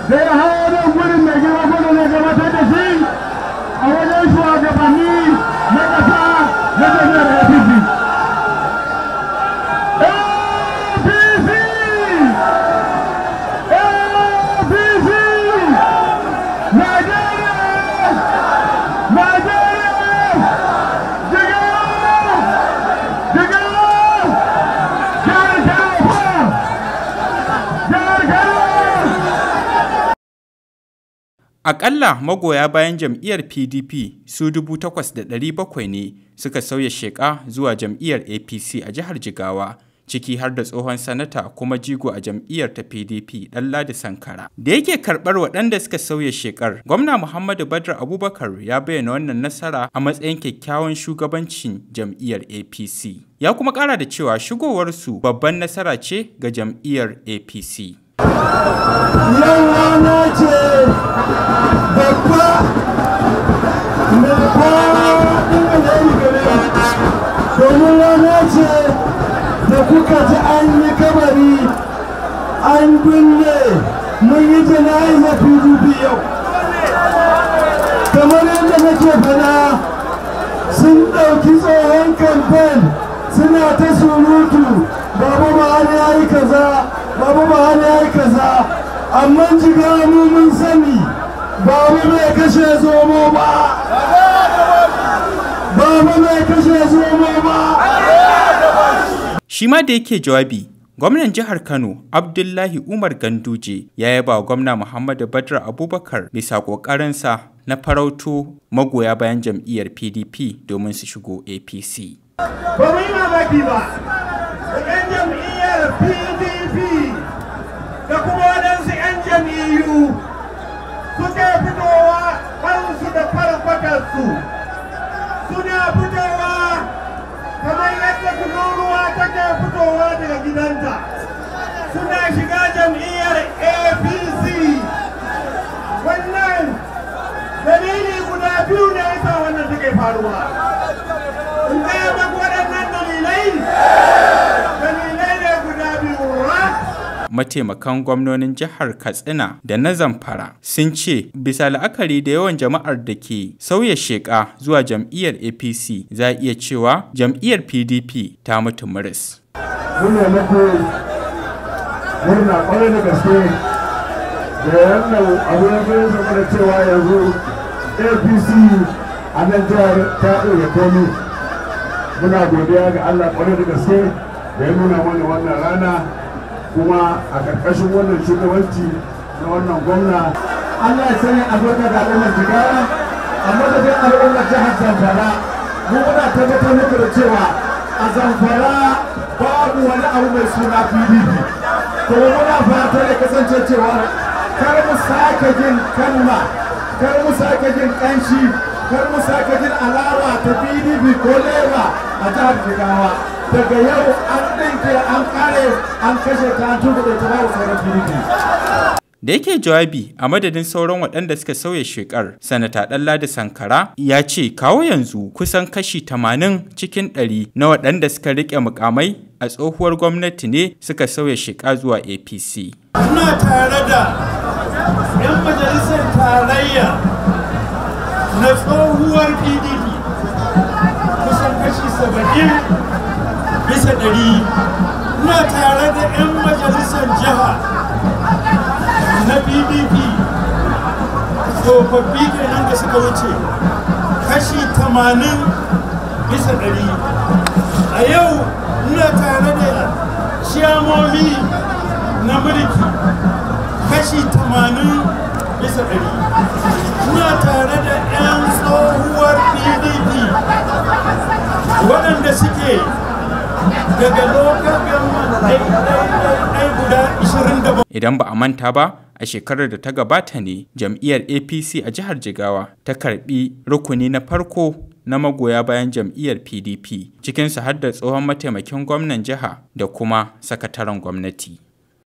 da ya hawa nan gurin mai girma gwada ne gabatar da shi a wajen shugabanni na ƙasa na jami'ar APC. APC! APC! Najeriya! Najeriya! Jigawa! Jigawa! Jihar Kano! Jihar Kano! Aƙalla magoya bayan jam'iyyar PDP su 8,700 ne suka sauya sheƙa zuwa jam'iyyar APC a jihar Jigawa, ciki har da tsohon sanata kuma jigo a jam'iyyar ta PDP Ɗanladi Sankara. Da yake karɓar waɗanda suka sauya sheƙar, gwamna Muhammadu Badr Abubakar ya bayyana wannan nasara a matsayin kyakkyawan shugabancin jam'iyyar APC. Ya kuma ƙara da cewa shigowarsu babban nasara ce ga jam'iyyar APC. Yau rana ce babba mai faɗin alheri gare mu. domin rana ce da kuka ji an yi kabari an binne mun yi jana'izar PDP yau. Kamar yadda nake fada sun ɗauki tsohon kamfen suna ta surutu babu Buhari ya yi kaza babu Buhari ya yi kaza amma jiga mu mun sani babu mai kashe zomo ba babu mai kashe zomo ba Shi ma da yake jawabi, gwamnan jihar Kano Abdullahi Umar Ganduje ya yaba wa gwamna Muhammadu Badr Abubakar bisa ƙoƙarinsa na farauto magoya bayan jam'iyyar PDP domin su shigo APC. ba mu yi mamaki ba da 'yan jam'iyyar pdp da kuma waɗansu 'yan jam'iyyu suke fitowa kansu da farfatarsu suna fitowa kamar yadda tururuwa take fitowa daga gidanta suna shiga jam'iyyar apc wannan dalili guda biyu ne yasa wannan take faruwa in gaya maku waɗannan dalilai dalilai ne guda biyu rak Mataimakan gwamnonin jihar Katsina da na Zamfara sun ce bisa la'akari da yawan jama'ar da ke sauya sheƙa zuwa jam'iyyar APC za a iya cewa jam'iyyar PDP ta mutu muris. muna muku murna kwarai da gaske da wannan abu ya zo zama da cewa yanzu apc a nan jihar ta ɗaya komi muna godiya ga allah kwarai da gaske da ya nuna mana wannan rana kuma a ƙarƙashin wannan shugabanci na wannan gwamna allah ya sanya albarka da al'ummar jigawa a madadin al'ummar jihar zamfara mu muna tabbatar muku da cewa a zamfara babu wani abu mai suna pdp kuma muna fata da kasance cewa kar mu sake jin kalma kar mu sake jin kanshi kar mu sake jin alawa ta pdp ko lema a jihar jigawa daga yau an ɗinke an kare an kashe ta an tuba da ta babu sauran pdp Da yake jawabi a madadin sauran waɗanda suka sauya shekar, Sanata Ɗanladi Sankara ya ce kawo yanzu kusan kashi 80 cikin 100 na waɗanda suka riƙe mukamai a tsohuwar gwamnati ne suka sauya sheka zuwa APC. ina tare da 'yan majalisar tarayya na tsohuwar pdp kusan kashi saba'in bisa ɗari ina tare da 'yan majalisar jiha na pdp tsofaffi kenan da suka wuce kashi tamanin bisa ɗari a yau ina tare da ciyamomi na mulki kashi tamanin bisa ɗari ina tare da 'yan tsohuwar pdp waɗanda suke daga lokacin government ɗai guda 27 Idan ba a manta ba, a shekarar da ta gabata ne jam'iyyar APC a jihar Jigawa ta karbi rukuni na farko na magoya bayan jam'iyyar PDP, cikinsu har da tsohon mataimakin gwamnan jiha da kuma sakataren gwamnati.